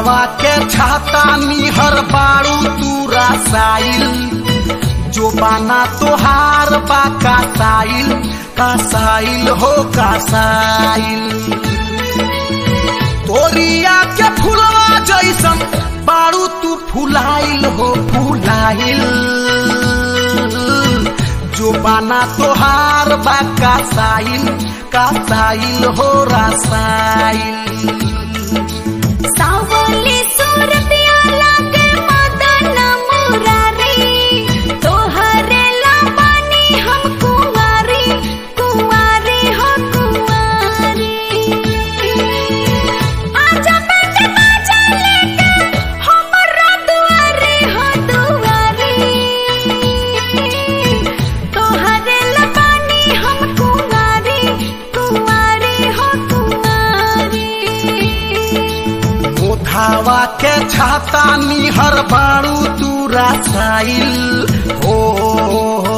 मोधावा के छाता निहर बाड़ू तू रसाइल जो बाना तोहार बा कासाइल कासाइल हो कासाइल तोरिया के फुलवा जैसन बाड़ू तू फुलाइल हो फुलाइल जो बाना तोहार बा कासाइल कासाइल हो रसाइल सावली सूरतिया लागे मदन मुरारी तोहरे लबानी हम कुंवारी कुंवारी हो कुंवारी आजा बेटे बाजा लेके हमरा दुआरे हो दुआरी तोहरे लबानी हम कुंवारी कुंवारी हो कुंवारी मोधावा के छाता निहर बाड़ू तू रसाइल हो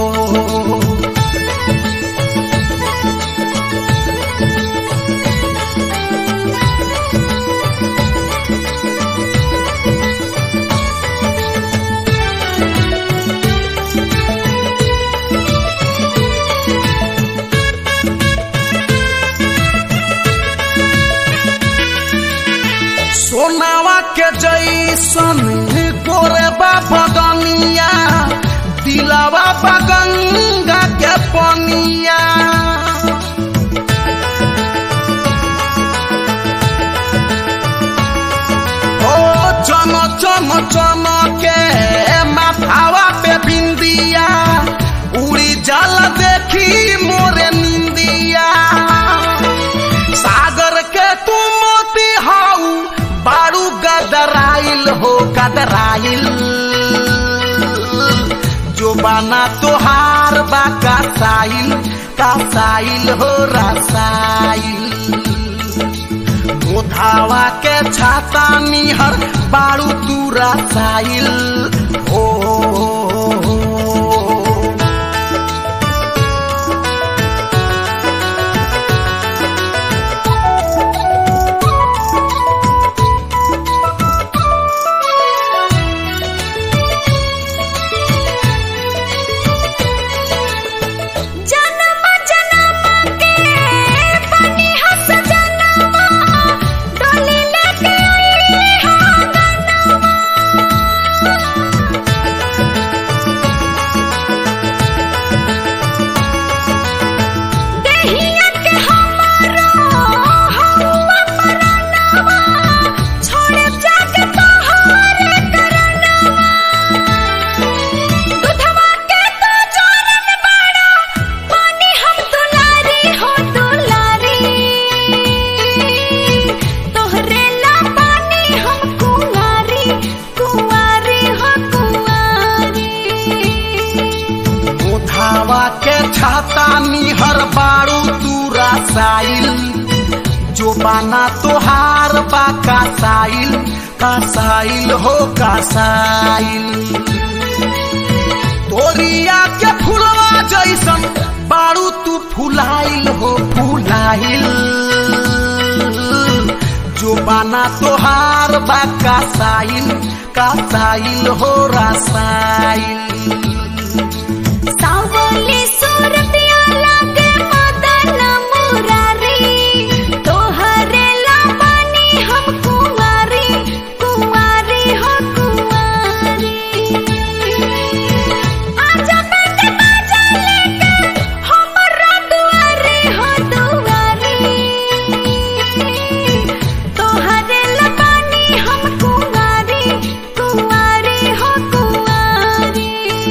सोनावा के जैसन गोरे बगनिया दिलावा बगंगा के पनिया ओ चम चम चम के माथावा पे बिंदिया उड़ी जल देखी मोरे निंदिया सागर के तू मोती हाउ बारू गदराइल हो गदराइल जो बाना तोहार बा कासाइल कासाइल हो रसाइल मोधावा के छाता निहर बारू तू रसाइल हो जन्म जन्म के बनी हस जनवा डोली लेके आई हो गनवा देहिया के हमारो हवा परनवा छोड़े जाके तोहरे करनवा दुधवा के तू जोरन बाड़ा पानी हम दुलारी हो दुलारी तोहरे ला पानी हम कुंवारी कुंवारी हो कुंवारी मोधावा के छाता निहर बाड़ू तू रसाइल जो बाना तोहार बा कासाइल कासाइल हो कासाइल तोरिया के फुलवा जैसन बाड़ू तू फुलाइल हो फुलाइल जो बाना तोहार बा कासाइल कासाइल हो रसाइल सावली सूरतिया लागे मदन मुरारी तोहरे लबानी हम कुंवारी कुंवारी हो कुंवारी आजा बेटे बाजा लेके हमरा दुआरे हो दुआरी तोहरे लबानी हम कुंवारी कुंवारी हो कुंवारी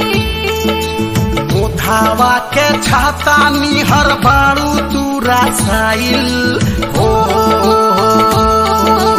मोधावा के छाता निहर बाड़ू तू रसाइल हो